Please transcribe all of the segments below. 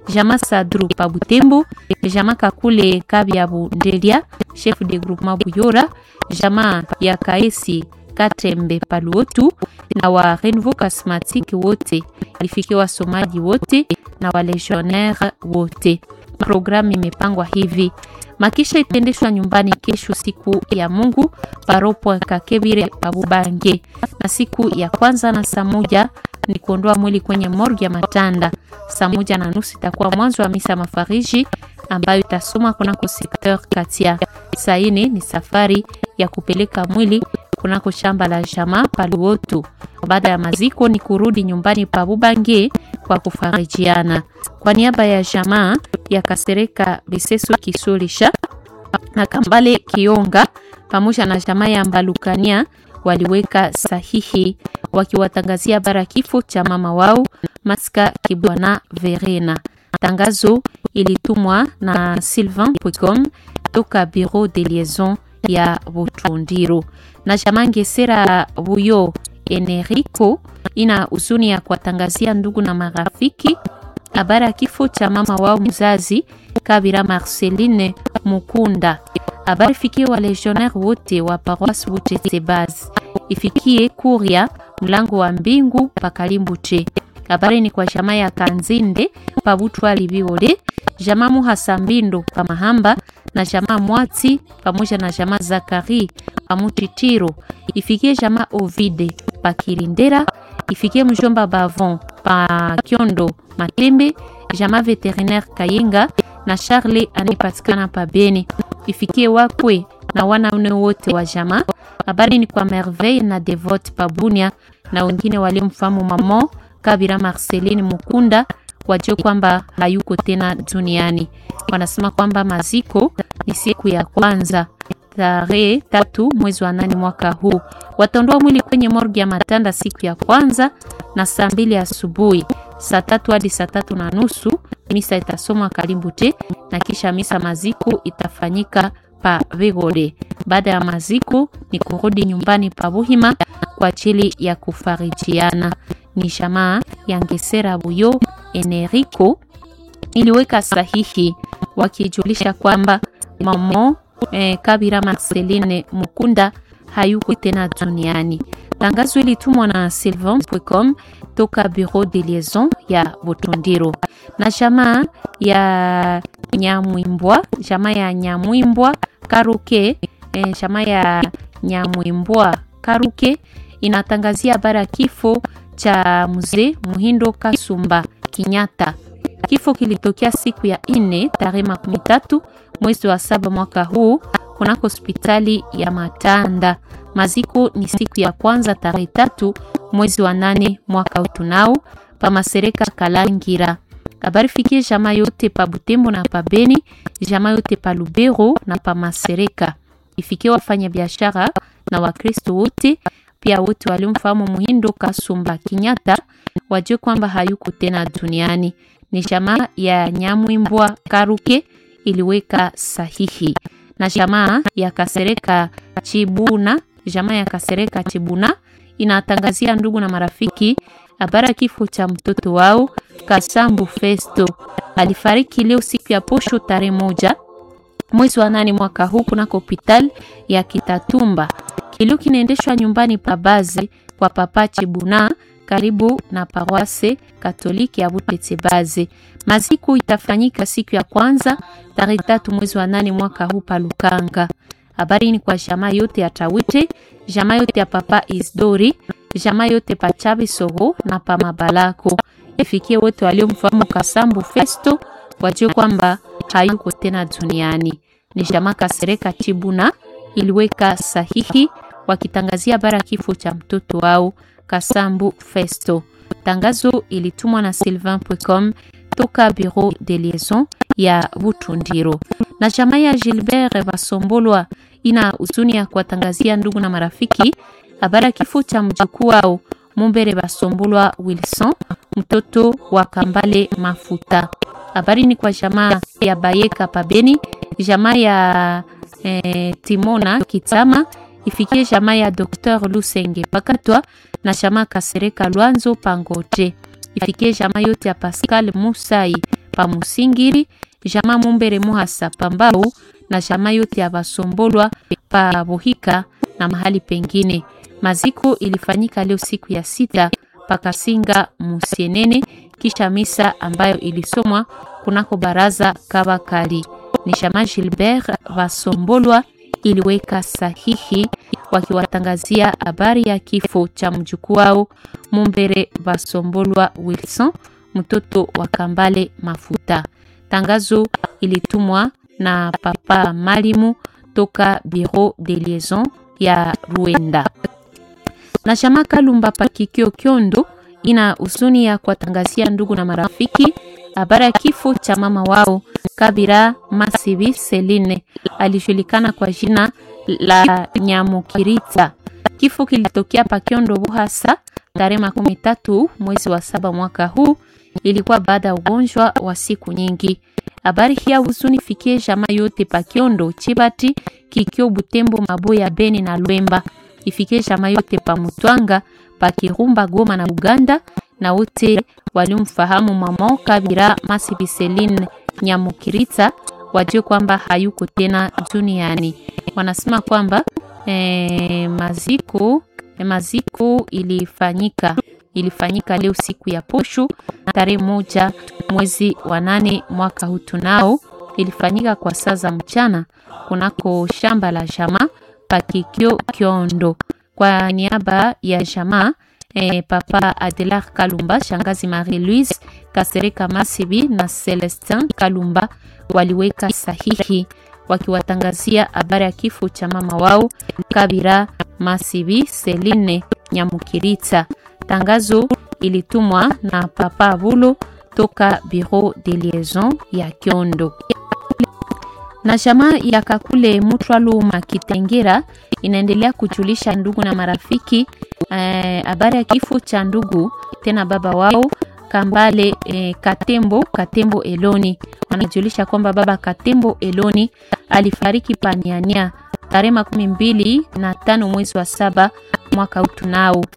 jama Sadru pa Butembo, jama Kakule Kabyabu Ndelia, chef de groupement Buyora, jama ya Kaesi Katembe Paluotu na wa Renouveau Charismatique wote, alifikia wasomaji wote na walegionnaire wote. Programu imepangwa hivi: makisha itaendeshwa nyumbani kesho siku ya Mungu paropo Kakebire Abubange, na siku ya kwanza na saa moja ni kuondoa mwili kwenye morgue ya Matanda. Saa moja na nusu itakuwa mwanzo wa misa mafariji ambayo itasoma kunako sekteur Katia. Saa ine ni safari ya kupeleka mwili kunako shamba la jamaa Paluotu. Baada ya maziko ni kurudi nyumbani pa Bubange kwa kufarijiana. Kwa niaba ya jamaa ya Kasereka Biseso Kisulisha na Kambale Kionga pamoja na jamaa ya Mbalukania waliweka sahihi wakiwatangazia bara kifo cha mama wao Maska Kibwana Verena. Tangazo ilitumwa na Sylvain Pwecom toka Bureau de Liaison ya Butundiro na jamaa Ngesera Buyo Enerico ina huzuni ya kuwatangazia ndugu na marafiki habari ya kifo cha mama wao mzazi Kabira Marceline Mukunda. Habari fikie wa legionnaire wote wa paroisse Butetsebaz, ifikie Kuria mlango wa mbingu pakalimbuche. Habari ni kwa jamaa ya Kanzinde pabutwa libiole, jamaa Muhasa Mbindo pa Mahamba na jamaa Mwati pamoja na jamaa Zakari pamutitiro, ifikie jamaa Ovide pa Kirindera, ifikie mjomba Bavon pa Kyondo Matembe, jamaa veterinaire Kayenga na Charle anipatikana pa Beni, ifikie wakwe na wanaume wote wa jamaa. Habari ni kwa Merveille na Devote pa Bunia na wengine waliomfahamu mamo Kabira Marceline Mukunda wajue kwamba hayuko tena duniani. Wanasema kwamba maziko ni siku ya kwanza tarehe tatu mwezi wa nane mwaka huu. Wataondoa mwili kwenye morgi ya Matanda siku ya kwanza na saa mbili asubuhi, saa tatu hadi saa tatu na nusu misa itasomwa Kalimbute na kisha misa maziko itafanyika pa Vigole. Baada ya maziko ni kurudi nyumbani pa Buhima kwa ajili ya kufarijiana. Ni jamaa ya Ngesera Buyo Enerico iliweka sahihi wakijulisha kwamba mamo eh, Kabira Marceline Mukunda hayuko tena duniani. Tangazo ilitumwa na Sylvain Pwecom toka Bureau de Liaison ya Butundiro na jamaa ya Nyamwimbwa, jamaa ya Nyamwimbwa Karuke, eh, jamaa ya Nyamwimbwa Karuke inatangazia habari ya kifo cha mzee Muhindo Kasumba Kinyata. Kifo kilitokea siku ya ine tarehe makumi tatu mwezi wa saba mwaka huu kunako hospitali ya Matanda. Maziko ni siku ya kwanza tarehe tatu mwezi wa nane mwaka utunao pa Masereka Kalangira. Habari fikie jamaa yote pa Butembo na pa Beni, jamaa yote pa Lubero na pa Masereka. Ifikie wafanya biashara na Wakristo wote pia wote waliomfahamu Muhindo Kasumba Kinyata wajue kwamba hayuko tena duniani. Ni jamaa ya Nyamwimbwa Karuke iliweka sahihi na jamaa ya Kasereka Chibuna, jamaa ya Kasereka Chibuna inatangazia ndugu na marafiki habari kifo cha mtoto wao Kasambu Festo. Alifariki leo siku ya posho tarehe moja mwezi wa nane mwaka huu kunako hospitali ya Kitatumba. Kilio kinaendeshwa nyumbani pa bazi kwa papa Chibuna karibu na paroisse Katoliki ya Butetsebaze. Maziko itafanyika siku ya kwanza tarehe tatu mwezi wa nane mwaka huu pa Lukanga. Habari ni kwa jamaa yote ya Tawite, jamaa yote ya papa Isdori, jamaa yote pa Chabi Soho na pa Mabalako. Ifikie wote waliomfahamu Kasambu Festo wajue kwamba hayuko tena duniani. Ni jamaa Kasereka Chibuna iliweka sahihi wakitangazia bara kifo cha mtoto wao Kasambu Festo. Tangazo ilitumwa na Sylvain Pwecom toka Bureau de Liaison ya Butundiro. Na jamaa ya Gilbert Basombolwa ina huzuni ya kuwatangazia ndugu na marafiki habari kifo cha mjukuu wao Mumbere Basombolwa Wilson, mtoto wa Kambale Mafuta. Habari ni kwa jamaa ya Bayeka Pabeni, jamaa ya eh, Timona Kitama ifikie jamaa ya Dr Lusenge Pakatwa na jamaa Kasereka Lwanzo Pangote ifikie jamaa yote ya Pascal Musai pa Musingiri, jamaa Mumbere Muhasa Pambau na jamaa yote ya Basombolwa pa Bohika na mahali pengine. Maziko ilifanyika leo siku ya sita pakasinga Musienene, kisha misa ambayo ilisomwa kunako baraza Kabakali. Ni jamaa Gilbert Basombolwa iliweka sahihi wakiwatangazia habari ya kifo cha mjukuu wao Mumbere Basombolwa Wilson, mtoto wa Kambale Mafuta. Tangazo ilitumwa na papa Malimu toka Bureau de Liaison ya Ruenda. Na chama Kalumba Pakikio Kyondo ina huzuni ya kuwatangazia ndugu na marafiki habari ya kifo cha mama wao Kabira Masibi Celine, alijulikana kwa jina la Nyamukirita. Kifo kilitokea Pakiondo Buhasa tarehe makumi tatu mwezi wa saba mwaka huu. Ilikuwa baada ya ugonjwa wa siku nyingi. Habari hii ya huzuni fikie jamaa yote Pakiondo, Chibati, Kikio, Butembo, Maboya, Beni na Lwemba. Ifikie jamaa yote pa Mutwanga, pa Kirumba, Goma na Uganda na wote waliomfahamu mama Kabira Masibi Celine Nyamukirita wajue kwamba hayuko tena duniani. Wanasema kwamba eh, maziko eh, maziko ilifanyika ilifanyika leo siku ya posho tarehe moja mwezi wa nane mwaka huu tunao, ilifanyika kwa saa za mchana kunako shamba la jamaa Pakikio Kiondo. Kwa niaba ya jamaa eh, papa Adelar Kalumba, shangazi Marie Louise Kasereka Masibi na Celestin Kalumba waliweka sahihi wakiwatangazia habari ya kifo cha mama wao Kabira Masibi Celine Nyamukirita. Tangazo ilitumwa na papa Abulo toka Bureau de Liaison ya Kiondo. Na jamaa ya Kakule Mutwaluma Kitengera inaendelea kujulisha ndugu na marafiki habari eh, ya kifo cha ndugu tena baba wao Kambale eh, Katembo Katembo Eloni. Wanajulisha kwamba baba Katembo Eloni alifariki paniania tarehe makumi mbili na tano mwezi wa saba mwaka utunao.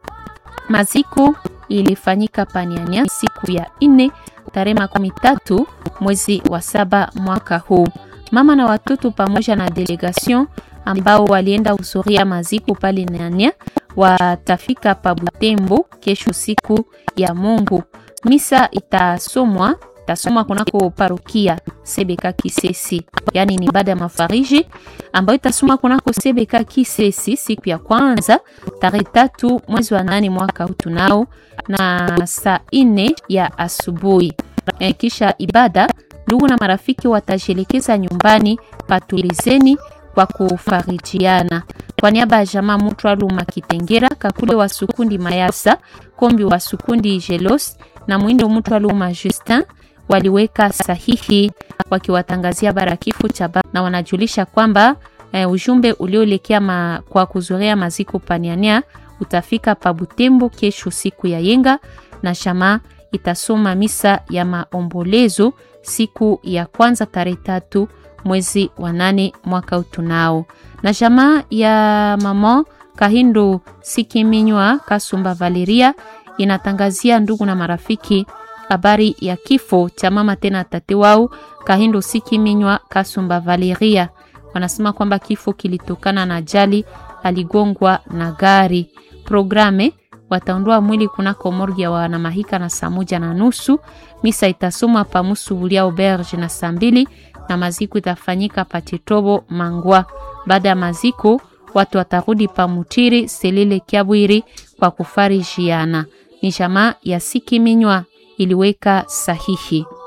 Maziko ilifanyika paniania siku ya nne tarehe makumi tatu mwezi wa saba mwaka huu. Mama na watoto pamoja na delegation ambao walienda usoria maziko pale Nania watafika pa Butembo kesho siku ya Mungu. Misa itasomwa itasomwa kunako parokia Sebeka Kisesi, yaani ni baada ya mafariji ambayo itasomwa kunako Sebeka Kisesi siku ya kwanza tarehe tatu mwezi wa nane mwaka huu tunao na saa ine ya asubuhi. E, kisha ibada ndugu na marafiki watajielekeza nyumbani patulizeni kwa kufarijiana. Kwa niaba ya jamaa Mutwaluma Kitengera, Kakule wa Sukundi Mayasa, Kombi wa Sukundi Jelos na Mwindo Mutwaluma Justin waliweka sahihi wakiwatangazia bara kifo cha baba na wanajulisha kwamba e, ujumbe ulioelekea ma, kwa kuzoea maziko paniania utafika pa Butembo kesho siku ya yenga na jamaa itasoma misa ya maombolezo siku ya kwanza tarehe tatu mwezi wa nane mwaka utunao. Na jamaa ya mama Kahindo Sikiminywa Kasumba Valeria inatangazia ndugu na marafiki habari ya kifo cha mama tena tate wao Kahindo Sikiminywa Kasumba Valeria. Wanasema kwamba kifo kilitokana na ajali, aligongwa na gari. Programe wataondoa mwili kunako morgi ya wanamahika na saa moja na nusu. Misa itasomwa pa Musubulia Auberge na saa mbili na maziko itafanyika Patitobo Mangwa. Baada ya maziko, watu watarudi pa Mutiri Selile Kiabwiri kwa kufarijiana. Ni jamaa ya Sikiminywa iliweka sahihi.